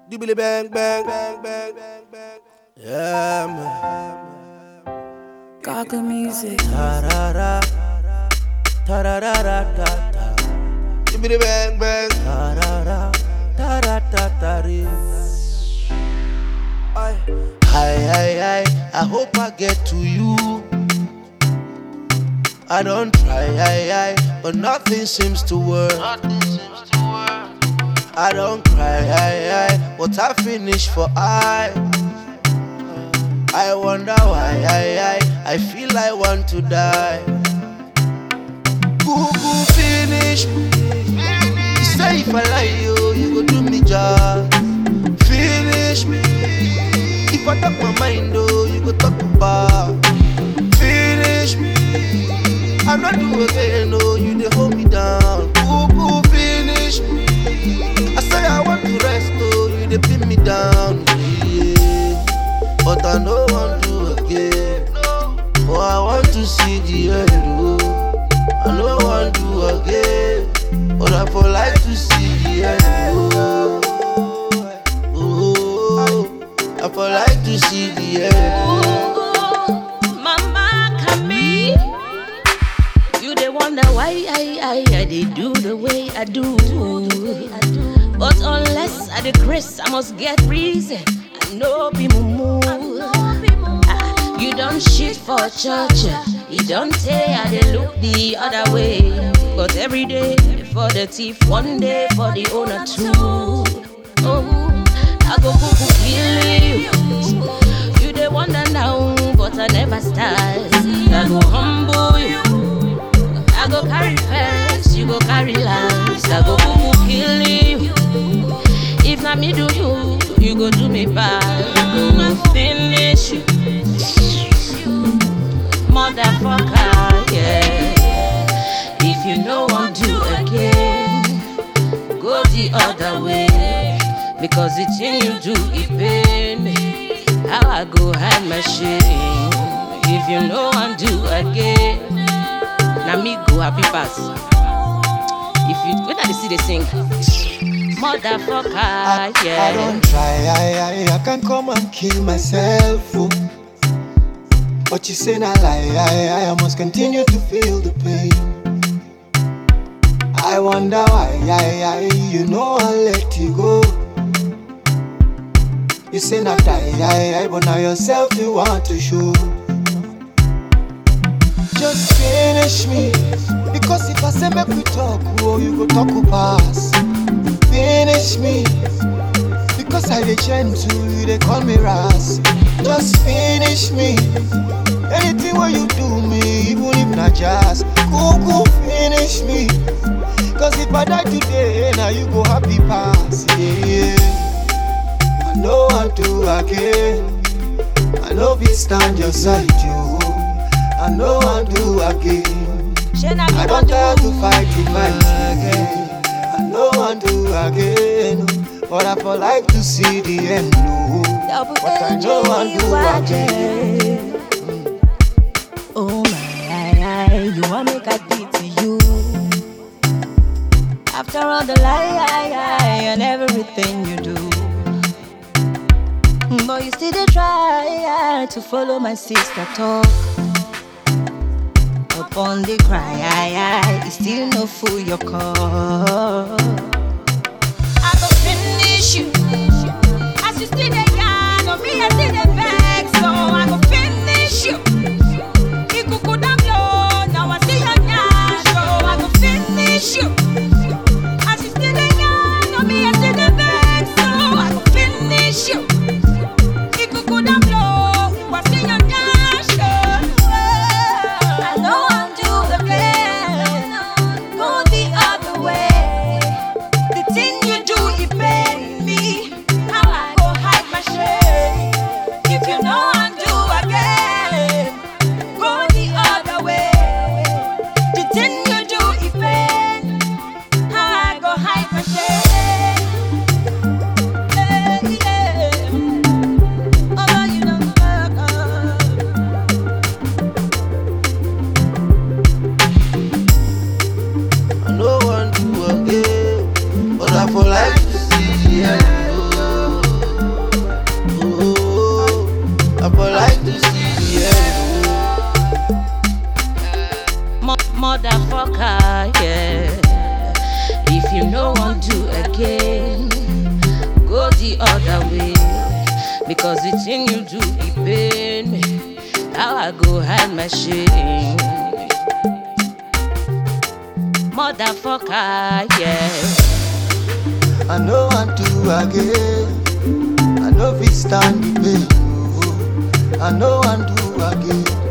Dibbly bang bang bang bang bang bang. Yeah man. Gaga music. Ta ra ra. Ta ra ra ra ta ta. Dibbly bang bang. Ta ra ra. Ta ra ta ta re. Aye. Hi hi hi. I hope I get to you. I don't try, I, I, but nothing seems to work. I don't cry, I, I, but I finish for I. I wonder why, I, I, I feel I want to die. Boo boo finish me. You say if I lie you, you go do me job. Finish me. If I talk my mind, oh, you go talk about. Finish me. I'm not do again, no, you they hold me down. Boo boo finish me. I say I want to rest, oh, you they pin me down. Yeah. But I no want to again. Oh, I want to see the end, oh. I no want to again. But I for like to see the end, oh. Oh, I for like to see the end, oh. Mama Kami, you they wonder why I I I they do the way I do. But unless I the grace, I must get reason. I know be mumu. Ah, You don't shit for church. You don't say I they look the other way. But every day for the thief, one day for the owner too. Oh, I go cuckoo kill you. You they wonder now, but I never start. I go humble you. I go carry first, you go carry last. I go cuckoo kill you. If not me do you, you go do me bad. I go finish you, motherfucker. Yeah. If you no want to again, go the other way. Because the thing you do, it pain me. How I go hide my shame. If you no want to again, now me go happy pass. If you when I see they sing, motherfucker, I, yeah. I don't try, I, I, I can come and kill myself. oh. But you say not lie, I, I, I must continue to feel the pain. I wonder why, I, I, you know I let you go. You say not die, I, I, but now yourself you want to show. Just finish me, because if I say make we talk, oh, you go talk pass. Finish me. Because I dey gentle, you dey call me Ras. Just finish me. Anything where you do me, even if not just Cuckoo, finish me. Cause if I die today, now you go happy pass. Yeah. I know I do again. I know we stand your side, you. I know I do again. I don't try to fight the fight again. I know I do again, but I for like to see the end. No, but I know I do again. Oh my, you want make I pity you. After all the lie and everything you do, but you still dey try to follow my sister talk. Upon the cry, it still no fool your call. I go finish you. As you still dey yarn, on me I still dey vex, so I go finish you. Ikuku don blow, now I see your nyash, so I go finish you. As you still dey yarn, on me I still dey vex, so I go finish you. Ikuku don blow, I see your nyash, so I know I'm do again. Go the other way. The thing you do, it pain me. How I go hide my shame. If you know I do again, go the other way. The thing you do, it pain. Cause the thing you do, it pain me. How I go hide my shame. Motherfucker, yeah. I know I do again. I know we stand the pain. oh. I know I do again.